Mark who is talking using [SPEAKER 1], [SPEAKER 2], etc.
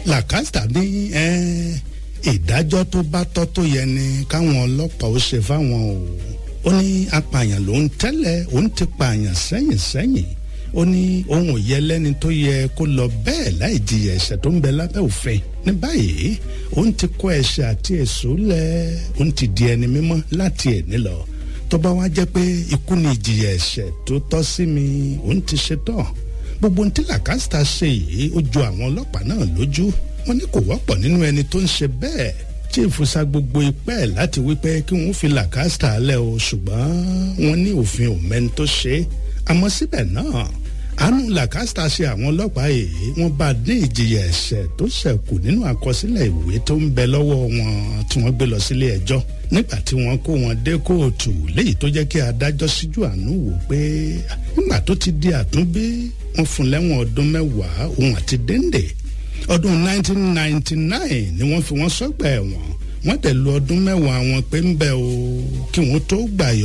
[SPEAKER 1] làkàtà ní ìdájọ́ tó bá tọ́ tó yẹ ni káwọn ọlọ́pàá ó ṣe fáwọn o ó ní apààyàn ló ń tẹ́lẹ̀ òun ti pààyàn sẹ́yìn sẹ́yìn ó ní ohun ò yẹ lẹ́ni tó yẹ kó lọ bẹ́ẹ̀ láì jìyà ẹ̀ṣẹ̀ tó ń bẹ lábẹ́ òfin ní báyìí òun ti kó ẹ̀ṣẹ̀ àti èso lẹ̀ òun ti di ẹni mímọ́ láti ẹ̀ní lọ tó bá wá jẹ́ pé ikú ni ìjìyà ẹ̀ṣẹ̀ tó tọ́ sí mi òun ti ṣe tán gbogbo ohun tí làkàsítà ṣe yìí ó ju àwọn ọlọ́pàá náà lójú wọn ní kò wọ́pọ̀ nínú ẹni tó ń ṣe bẹ́ẹ̀ tí ìfúnṣà gbogbo ipẹ́ ẹ̀ láti wípé kí wọ́n fi làkàsítà lẹ̀ o ṣùgbọ́n wọn ní òfin ò mẹ́ni tó ṣe é àmọ́ síbẹ̀ náà àánú làkàsítà ṣe àwọn ọlọ́pàá yìí wọ́n bá dín ìjìyà ẹ̀ṣẹ̀ tó ṣẹ̀kù nínú àkọsílẹ̀ ìwé tó ń bẹ lọ́wọ́ wọn tí wọ́n gbé lọ sílé ẹjọ́ nígbà tí wọ́n kó wọn dé kóòtù léyìí tó jẹ́ kí adájọ́ síjú àánú wò pé nígbà tó ti di àtúnbí wọ́n fún lẹ́wọ̀n ọdún mẹ́wàá òun àti déńdé ọdún 1999 ni wọ́n fi wọ́n sọ́gbà ẹ̀wọ̀n wọ́n tẹ̀ lu ọdún mẹ́wàá wọn pé ń bẹ o kí wọ́n tó gbà